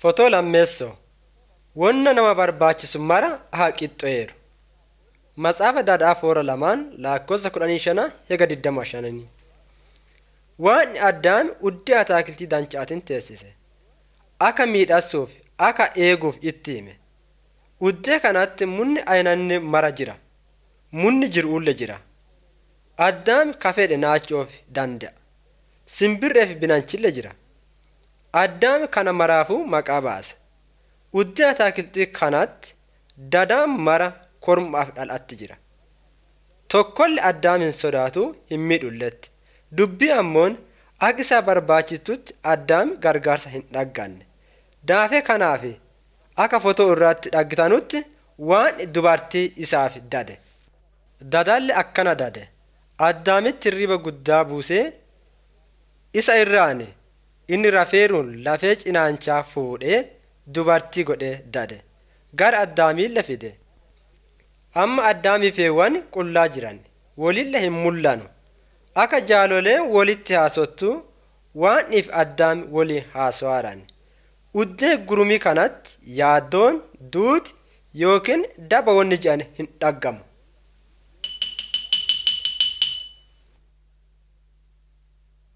Fotoo lammeessoo Wonna nama barbaachisu mara haa qixxeeru. Matsaafa Daadhaa Foora lamaan lakkoofsa kudhanii shana hega digdama shananii. Waan addaam uddee ataakiltii dancaatiin teessise. Akka miidhagsuuf, akka eeguuf itti hime. Uddee kanatti munni aynanni mara jira. Munni jiruulle jira. Addaam kafeedhe naachuuf danda'a. Simbirreef binanchille jira. Addaam kana maraafuu maqaa baase. Uddee ataakiltii kanatti dadaan mara kormaaf dhalatti jira. Tokkolli addaam hin sodaatu hin miidhulletti. Dubbii ammoon akka isa barbaachistutti addaam gargaarsa hin dhagganne. Daafee kanaaf akka fotoo irratti dhaggitanutti waan dubartii isaaf dade. Dadaalli akkana dade. Addaamitti hirriba guddaa buusee isa irraan inni rafeeruun lafee cinaanchaa fuudhee dubartii godhee dade. Gara addaamiille fide. Amma addaamiifeewwan qullaa jiran walille hin mul'anu. Akka jaaloleen walitti haasottu waan if addaam walii haasawaaran. Uddee gurumii kanatti yaaddoon duuti yookiin daba wanni jedhan hin dhaggamu.